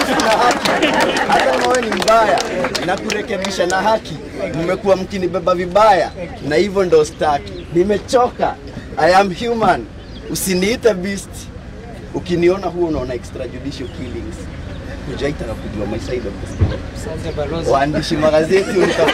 uadilifu na haki. Hata kama wewe ni mbaya na kurekebisha na haki, mmekuwa mkinibeba vibaya, na hivyo ndo staki. Nimechoka, I am human, usiniite beast. Ukiniona huo unaona extrajudicial killings, hujaitaka kujua my side of the story. Waandishi magazeti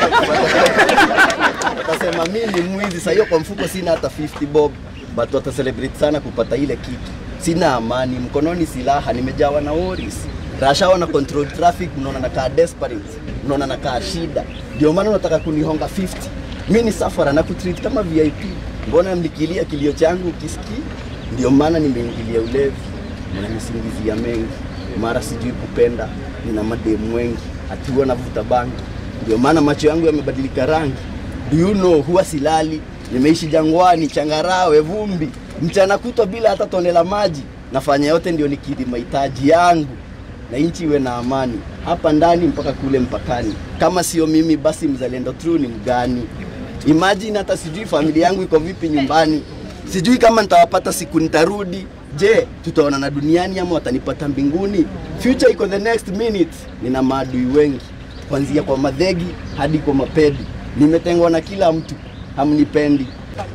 watasema mi ni mwizi. Sasa hiyo kwa mfuko sina hata 50 bob, but watacelebrate sana kupata ile kiki. Sina amani, mkononi silaha, nimejawa na worries. Rashawa na control traffic, mnaona nakaa desperate, mnaona nakaa shida, ndio maana unataka kunihonga 50. Mi ni safara na kutreat kama VIP. Mbona mlikilia kilio changu ukisikii? Ndio maana nimeingilia ulevi, mnanisingizia mengi, mara sijui kupenda, nina mademu wengi, atiwa navuta bangi, ndio maana macho yangu yamebadilika rangi. Do you know, huwa silali, nimeishi jangwani, changarawe, vumbi, mchana kutwa bila hata tone la maji. Nafanya yote ndio nikidhi mahitaji yangu na nchi iwe na amani hapa ndani mpaka kule mpakani. Kama sio mimi, basi mzalendo true ni mgani? Imagine hata sijui familia yangu iko vipi nyumbani, sijui kama nitawapata siku nitarudi. Je, tutaonana duniani ama watanipata mbinguni? Future iko the next minute. Nina maadui wengi, kuanzia kwa madhegi hadi kwa mapedi. Nimetengwa na kila mtu, hamnipendi.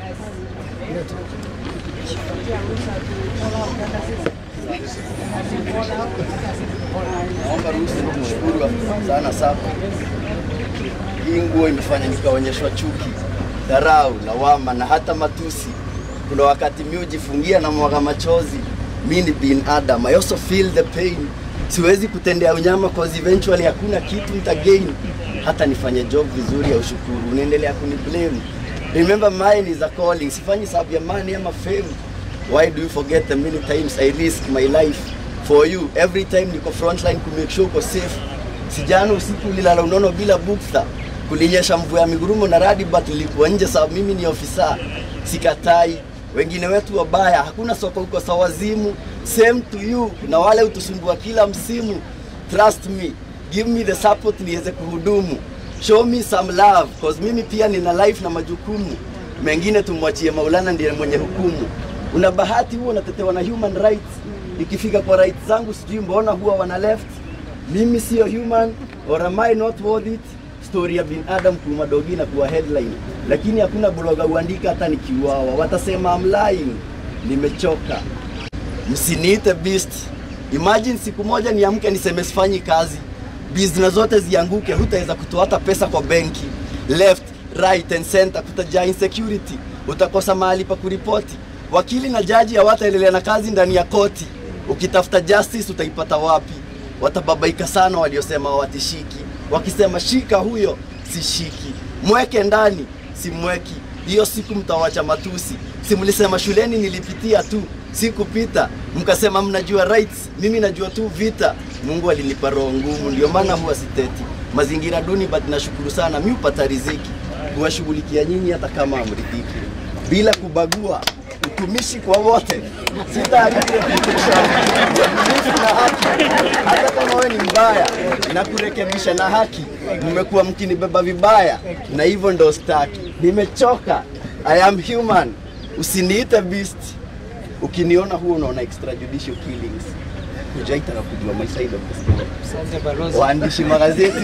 Naomba ruhusa nikushukuru sana sana. Hii nguo imefanya nikaonyeshwa chuki, dharau, lawama na hata matusi. Kuna wakati mi hujifungia na mwaga machozi. Mi ni binadamu, I also feel the pain. Siwezi kutendea unyama cause eventually hakuna kitu nitagain. Hata nifanye job vizuri ya ushukuru, unaendelea kuniblame. Remember mine is a calling. Sifanyi sababu ya money ama fame. Why do you forget the many times I risk my life for you every time niko frontline ku make sure uko safe. Sijana usiku ulilala unono bila bukta, kulinyesha mvua ya migurumo na radi, but nilikuwa nje sababu mimi ni ofisa. Sikatai, wengine wetu wabaya, hakuna soko huko sawazimu. Same to you na wale utusumbua kila msimu. Trust me, give me the support niweze kuhudumu. Show me some love cause mimi pia nina life na majukumu mengine, tumwachie Maulana, ndiye mwenye hukumu. Una bahati huo unatetewa na human rights, ikifika kwa rights zangu sijui mbona huwa wana left. Mimi sio human or am I not worth it? Story ya binadamu kuuma dogi na kuwa headline, lakini hakuna bloga uandika hata nikiuawa, watasema I'm lying. Nimechoka, msiniite beast. Imagine siku moja niamke niseme sifanyi kazi, business zote zianguke, hutaweza kutoa hata pesa kwa benki. Left, right and center kutajaa insecurity, utakosa mahali pa kuripoti. Wakili na jaji hawataendelea na kazi ndani ya koti. Ukitafuta justice utaipata wapi? Watababaika sana waliosema hawatishiki, wakisema shika huyo sishiki, mweke ndani simweki. Hiyo siku mtawacha matusi. Si mlisema shuleni nilipitia tu sikupita, mkasema mnajua rights, mimi najua tu vita. Mungu alinipa roho ngumu, ndio maana huwa siteti mazingira duni, but nashukuru sana mi upata riziki kuwashughulikia nyinyi hata kama amridhiki, bila kubagua utumishi kwa wote, sitaharibu reputation, uadilifu na haki. Hata kama wewe ni mbaya na kurekebisha na haki, mmekuwa mkinibeba vibaya, na hivyo ndo staki. Nimechoka, I am human, usiniite beast. Ukiniona huo unaona extrajudicial killings, hujaitaka kujua my side of the story. Waandishi magazeti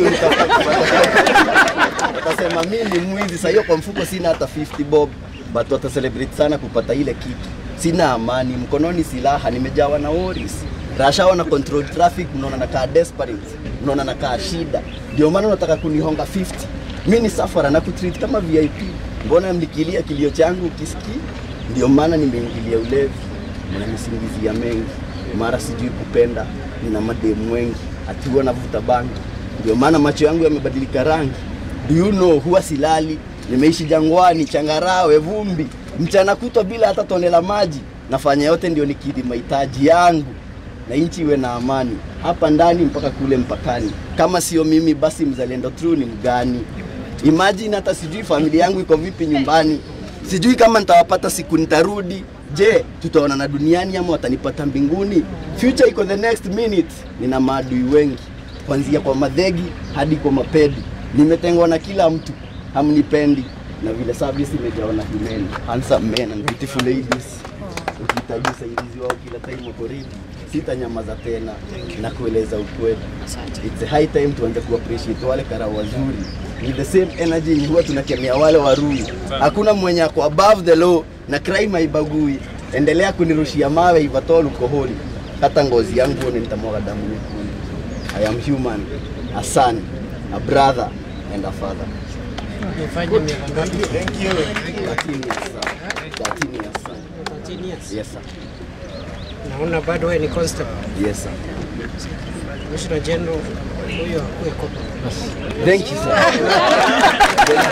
watasema mi ni mwizi. Sasa hiyo kwa mfuko sina hata 50 bob, but watacelebrate sana kupata ile kiki. Sina amani, mkononi silaha, nimejawa na worries. Rashawa na control traffic, mnaona nakaa desperate, mnaona nakaa shida, ndio maana unataka kunihonga 50. Mi ni safara na kutreat kama VIP. Mbona mlikilia kilio changu ukisikii? Ndio maana nimeingilia ulevi, mnanisingizia mengi, mara sijui kupenda, nina mademu wengi, atiwa navuta bangi, ndio maana macho yangu yamebadilika rangi. Do you know, huwa silali, nimeishi jangwani, changarawe, vumbi, mchana kutwa bila hata tone la maji. Nafanya yote ndio nikidhi mahitaji yangu na nchi iwe na amani hapa ndani mpaka kule mpakani. Kama sio mimi, basi mzalendo true ni mgani? Imagine hata sijui familia yangu iko vipi nyumbani, sijui kama nitawapata siku nitarudi. Je, tutaonana duniani ama watanipata mbinguni? Future iko the next minute. Nina maadui wengi, kuanzia kwa madhegi hadi kwa mapedi. Nimetengwa na kila mtu, hamnipendi na vile service imejawa na women, handsome men and beautiful ladies. Ukihitaji usaidizi wao kila time wako ready. sitanyamaza tena na kueleza ukweli. It's a high time tuanze ku appreciate wale karau wazuri with the same energy yenye huwa tunakemea wale warui. Hakuna mwenye ako above the law na crime haibagui. Endelea kunirushia mawe ivatol ukoholi, hata ngozi yangu ni nitamwaga damu nyekundu. I am human, a son, a brother and a father. Nifanye miaka ngapi? 13 years sir. 13 years sir. 13 years. Yes sir. Naona bado wewe ni constable. Yes sir. Commissioner General huyo akuwe kopa. Thank you sir.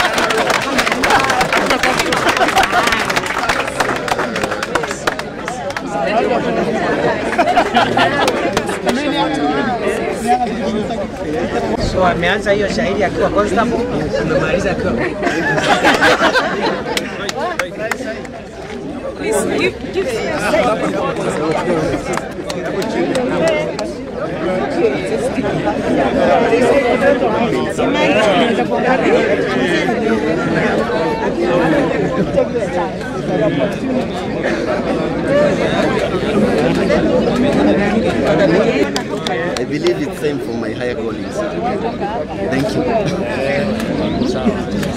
So ameanza hiyo shahidi akiwa constable, amemaliza akiwa I believe it's time for my higher callings. Thank you.